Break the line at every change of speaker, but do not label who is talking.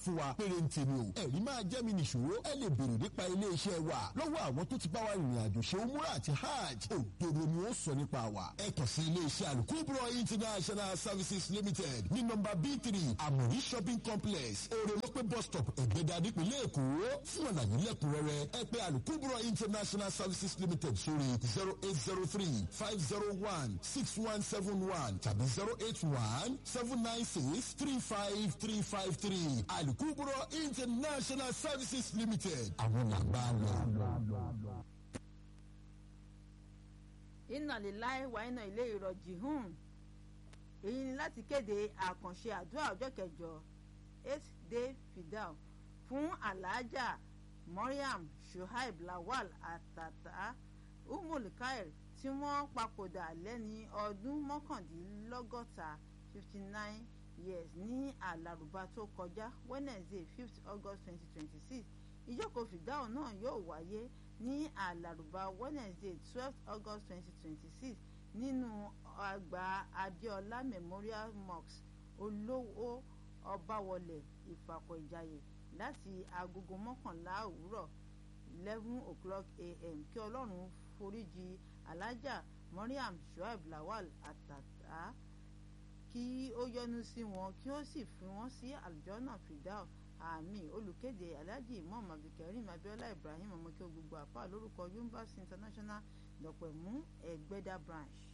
fún wa péré ń tèmi o ẹ̀rí máa jẹ́ mi nìṣòro ẹ lè béèrè nípa iléeṣẹ́ wa lọ́wọ́ àwọn tó ti bá wa rìnrìn àjò ṣe umura àti hajj òdodo ni ó sọ nípa wa ẹ kàn sí iléeṣẹ́ alukubro international services limited ní nọ́mbà b three amori shopping complex orelope bus stop ẹ̀gbẹ́dà nípínlẹ̀ èkó fún àlàyé lẹ́kùnrẹ́rẹ́ ẹ pè alukubro international services limited sórí zero eight zero three five zero one six one seven one tàbí zero eight one seven nine six three five three five three alukubro international services limited àwọn làgbà lọ.
iná líláì wà iná ilé ìrọ̀jì hùn èyí ni láti kéde àkànṣe àdúrà ọjọ́ kẹjọ eight day fidel fún alhaja mariam shuaib lawal atata umul kair tí wọ́n papòdà lẹ́ni ọdún mọ́kàndínlọ́gọ́ta fifty nine years ní àlàrúbá tó kọjá wednesday fifth august twenty twenty six ìjókòó fìdáhùn náà yóò wáyé ní àlàrúbá wednesday twelve august twenty twenty six nínú àgbà adéọlá memorial mosque olówó ọbáwọlé ìfàkọ̀ ìjàyè láti agogo mọ́kànlá òwúrọ̀ eleven o'clock a.m. kí ọlọ́run foríjì alájà mariam shuaib lawal àtàtà kí ó yọ́nú sí wọn kí ó sì fi wọ́n sí àlùjọ́nà fìdáù àmì olùkéde alhaji imam abdulkareem abiola ibrahim ọmọkẹ́ gbogbo àpá lórúkọ yumbas international dọ̀pẹ̀mú ẹ̀gbẹ́dà branch.